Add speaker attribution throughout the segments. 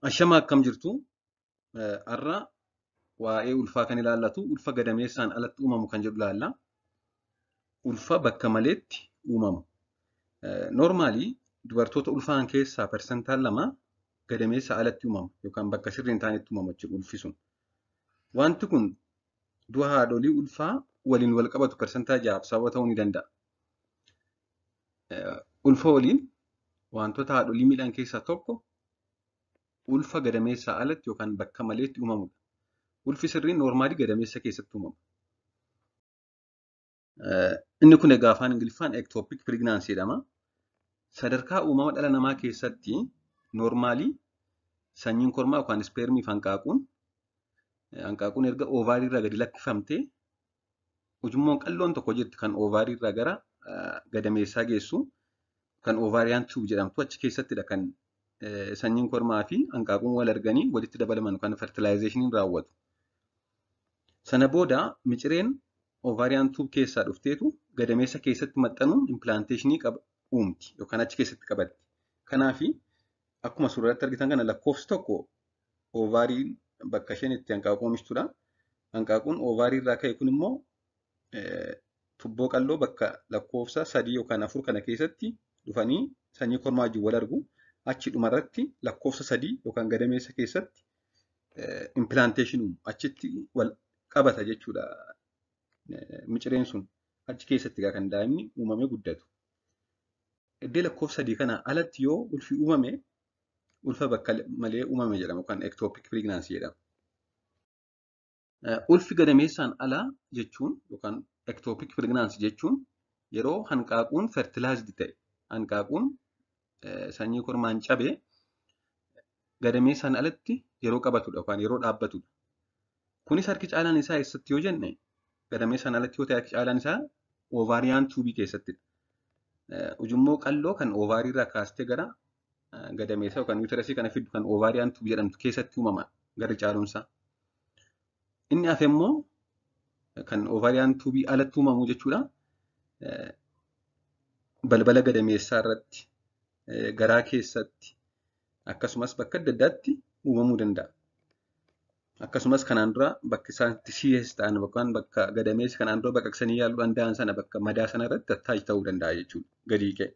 Speaker 1: Ashama akkam jirtu har'a waa'ee ulfaa kan ilaallatu ulfa gadameessaan alatti uumamu kan jedhu ilaalla. Ulfa bakka maleetti uumamu. Noormaalii dubartoota ulfaa'an keessaa parsantaan lama gadameessa alatti uumamu yookaan bakka sirrii hin taanetti uumamu jechuudha ulfi sun. Wanti kun du'a haadholii ulfaa waliin wal qabatu parsantaa ja'aaf sababa ta'uu ni danda'a. Ulfa waliin wantoota haadholii miidhan keessaa tokko ulfa gadameessaa alatti yookaan bakka maleetti uumamudha. Ulfi sirriin noormaalii gadameessa keessatti uumama. Inni kun egaa afaan Ingiliffaan ektoopiik pirignaansii jedhama. Sadarkaa uumama dhala namaa keessatti noormaalii sanyiin kormaa yookaan ispeermii fi hanqaaquun hanqaaquun erga oovaarii irraa gadi lakkifamtee ujummoon qalloon tokko jirti kan oovaarii irraa gara gadameessaa geessu kan oovaariyaan tuub jedhamtu achi keessattidha kan sanyiin kormaa fi hanqaaquun wal arganii walitti dabalaman kan fertilaayizeeshiniin raawwatu. Sana booda micireen oovaariyaan tuub keessaa dhufteetu gadameessa keessatti maxxanuun impilaanteeshinii uumti yookaan achi keessatti qabatti. Kanaaf akkuma suuratti argitan kana lakkoofsi tokko oovaariin bakka isheen itti hanqaaquu oomishtudha. Hanqaaquun oovaarii irraa ka'e kun immoo tubboo qalloo bakka lakkoofsa sadii yookaan afur kana keessatti dhufanii sanyii kormaa wajjin wal argu. Achi dhumarratti lakkoofsa sadii yookaan gadameessa keessatti impilaanteeshinii achitti wal qabata jechuudha. Micireen sun achi keessatti kan daa'imni uumamee guddatu. Iddoo lakkoofsa sadii kana alatti yoo ulfi uumame ulfa bakka malee uumame jedhama yookaan ektoopiik pirignaansii jedhama. Ulfi gadameessaan alaa jechuun yookaan ektoopiik pirignaansii jechuun yeroo hanqaaquun fertilaayizdi ta'e hanqaaquun sanyii kormaan cabee gadameessaan alatti yeroo qabatudha yookaan yeroo dhaabbatudha. Kunis harki caalaan isaa eessatti yoo jenne gadameessaan alatti yoo ta'e harki caalaan isaa oovaariyaan tuubii keessattidha. Ujummoo qalloo kan oovaarii irraa kaastee gara gadameessaa yookaan yuuterasii kana fiddu kan oovaariyaan tuubii jedhamtu keessatti uumama garri caalumsaa. Inni hafe immoo kan oovaariyaan tuubii alatti uumamu jechuudha. Balbala gadameessaa irratti garaa keessatti akkasumas bakka adda addaatti uumamuu danda'a. Akkasumas kanaan dura bakka isaan itti siiyes ta'an yookaan bakka gadameessi kanaan dura baqaqsanii yaaluu danda'an sana bakka madaa sana irratti attaachi ta'uu danda'a jechuudha gadii ka'e.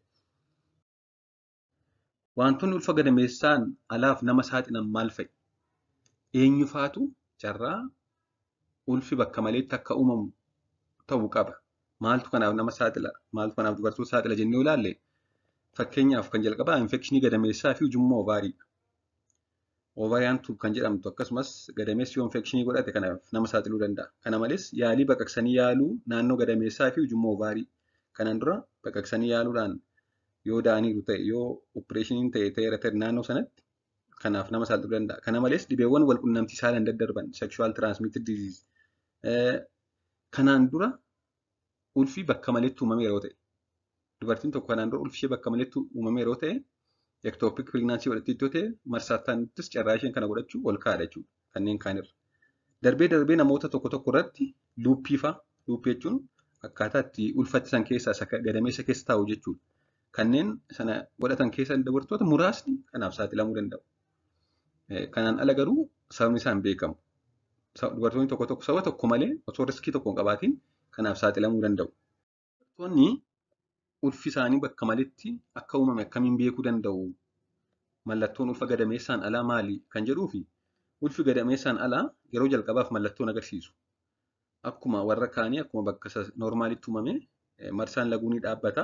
Speaker 1: Wantoonni ulfa gadameessaan alaaf nama saaxilan maal fa'i? Eenyu faatu carraa ulfi bakka maleetti akka uumamu ta'uu qaba? Maaltu kanaaf nama saaxila? Maaltu kanaaf dubartoota saaxila jennee ilaalle? Fakkeenyaaf kan jalqabaa infekshinii gadameessaa fi ujummoo oovaariidha. Oovaariyaan tuub kan jedhamtu akkasumas gadameessi yoo infekshinii godhate kanaaf nama saaxiluu danda'a. Kana malees yaalii baqaqsanii yaaluu naannoo gadameessaa fi ujummoo oovaarii. Kanaan dura baqaqsanii yaaluudhaan yoo da'aniiru ta'e yoo opereeshiniin ta'e ta'eera ta'e naannoo sanatti kanaaf nama saaxiluu danda'a. Kana malees dhibeewwan wal qunnamtii saalaan daddarban sexual transmitted disease. Kanaan dura ulfi bakka maleetti uumame yeroo ta'e dubartiin tokko kanaan dura ulfi ishee bakka maleetti uumame yeroo ta'e ektoopiik pirignaansii godhattee yoo ta'e marsaataanittis carraa isheen kana godhachuu ol kaa'adha jechuudha kanneen kaanirra. Darbee darbee namoota tokko tokko irratti luuppii fa'a. Luuppii jechuun akkaataa itti ulfatti san keessaa gadameessa keessa taa'u jechuudha. Kanneen sana godhatan keessa dubartoota muraasni kanaaf saaxilamuu danda'u. Kanaan ala garuu sababni isaan beekamu. Dubartoonni tokko tokko saba tokko malee osoo riskii tokko hin qabaatiin kanaaf saaxilamuu danda'u. Dubartoonni ulfi isaanii bakka maletti akka uumame akkamiin beekuu danda'u? Mallattoon ulfa gadameessaan alaa maali? Kan jedhuu fi ulfi gadameessaan alaa yeroo jalqabaaf mallattoon agarsiisu. Akkuma warra kaanii akkuma bakka noormaalitti uumame marsaan laguu ni dhaabbata.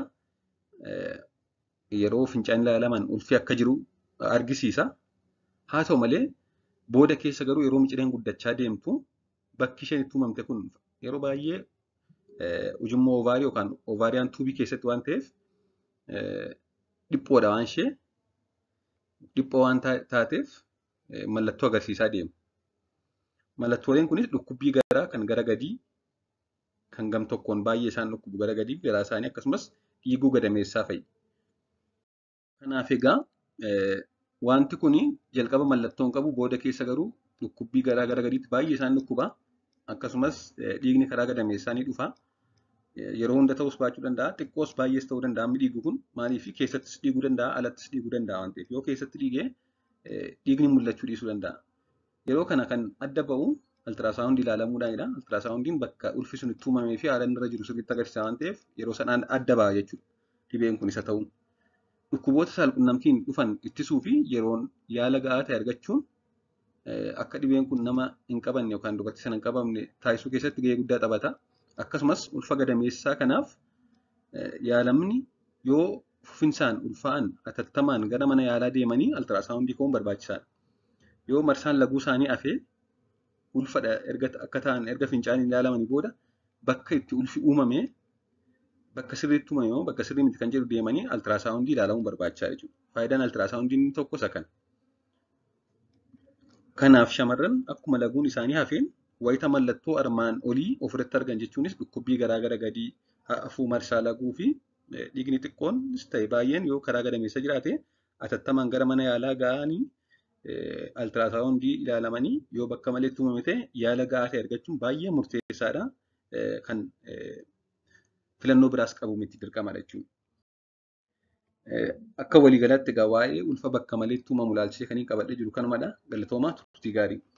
Speaker 1: Yeroo fincaan ilaalaman ulfi akka jiru argisiisa. Haa ta'u malee booda keessa garuu yeroo micireen guddachaa deemtu bakki isheen itti uumamte kun yeroo baay'ee ujummoo oovaarii yookaan oovaariyaan tuubii keessatti waan ta'eef dhiphoodha waan ishee dhiphoo waan taateef mallattoo agarsiisaa deemu. Mallattooleen kunis dhukkubbii garaa kan gara gadii kan gam tokkoon baay'ee isaan dhukkubu gara gadii garaa isaanii akkasumas dhiiguu gadameessaa fa'i. Kanaaf egaa wanti kun jalqaba mallattoo hin qabu booda keessa garuu dhukkubbii garaa gara gadiitti baay'ee isaan dhukkuba. Akkasumas dhiigni karaa gadameessaa ni dhufa. Yeroo hunda ta'us baachuu danda'a. Xiqqoos baay'ees ta'uu danda'a. Amma dhiigu kun maaliif keessattis dhiiguu danda'a, alattis dhiiguu danda'a waan ta'eef. Yoo keessatti dhiigee dhiigni mul'achuu dhiisuu danda'a. Yeroo kana kan adda ba'u altiraasaawundii ilaalamuudhaanidha. Altiraasaawundiin bakka ulfi sun itti uumamee fi haala inni irra jiru sirriitti agarsiisa waan ta'eef yeroo sanaan adda ba'a jechuudha. Dhibeen kun isa ta'uun. Dhukkuboota saalqunnamtiin dhufan ittisuu fi yeroon yaala ga'aa ta'e argachuun akka dhibeen kun nama hin qabanne yookaan dubartii sana hin qabamne taasisuu keessatti gahee guddaa taphata. Akkasumas ulfa gadameessaa kanaaf yaalamni yoo fufinsaan ulfaa'an atattamaan gara mana yaalaa deemanii altiraasaawundii ka'uun barbaachisaadha. Yoo marsaan laguu isaanii hafee ulfadha erga akka ta'an erga fincaaniin ilaalamanii booda bakka itti ulfi uumame bakka sirriitti uumame yoo bakka sirrii miti kan jedhu deemanii altiraasaawundii ilaalamuun barbaachisaa jechuudha. Faayidaan altiraasaawundii inni tokko isa kana. Kanaaf shamarran akkuma laguun isaanii hafeen wayita mallattoo armaan olii ofirratti argan jechuunis dhukkubbii garaagara gadii hafuu marsaa laguu fi dhiigni xiqqoonis ta'e baay'een yoo karaa gadameessa jiraate atattamaan gara mana yaalaa ga'anii altiraasaawundii ilaalamanii yoo bakka maleetti uumame ta'e yaala ga'aa ta'e argachuun baay'ee murteessaadha. Kan filannoo biraas qabu miti dirqamadha jechuudha. Akka waliigalaatti egaa waa'ee ulfa bakka maleetti uumamu ilaalchisee kan qabadhee jiru kanumadha. Galatoomaa turtii gaarii.